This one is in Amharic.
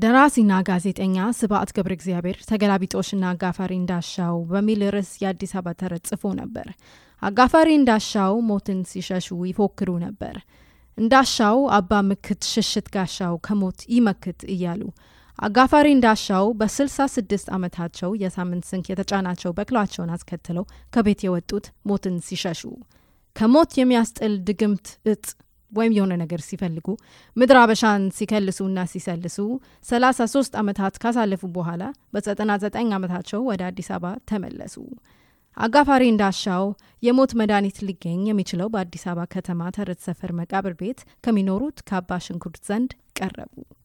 ደራሲና ጋዜጠኛ ስብዓት ገብረ እግዚአብሔር ተገላቢጦሽና አጋፋሪ እንዳሻው በሚል ርዕስ የአዲስ አበባ ተረት ጽፎ ነበር። አጋፋሪ እንዳሻው ሞትን ሲሸሹ ይፎክሩ ነበር። እንዳሻው አባ ምክት ሽሽት ጋሻው ከሞት ይመክት እያሉ አጋፋሪ እንዳሻው በስልሳ ስድስት ዓመታቸው የሳምንት ስንቅ የተጫናቸው በቅሏቸውን አስከትለው ከቤት የወጡት ሞትን ሲሸሹ ከሞት የሚያስጥል ድግምት እጽ ወይም የሆነ ነገር ሲፈልጉ ምድር አበሻን ሲከልሱና ሲሰልሱ ሰላሳ ሶስት ዓመታት ካሳለፉ በኋላ በዘጠና ዘጠኝ ዓመታቸው ወደ አዲስ አበባ ተመለሱ። አጋፋሪ እንዳሻው የሞት መድኃኒት ሊገኝ የሚችለው በአዲስ አበባ ከተማ ተረት ሰፈር መቃብር ቤት ከሚኖሩት ከአባ ሽንኩርት ዘንድ ቀረቡ።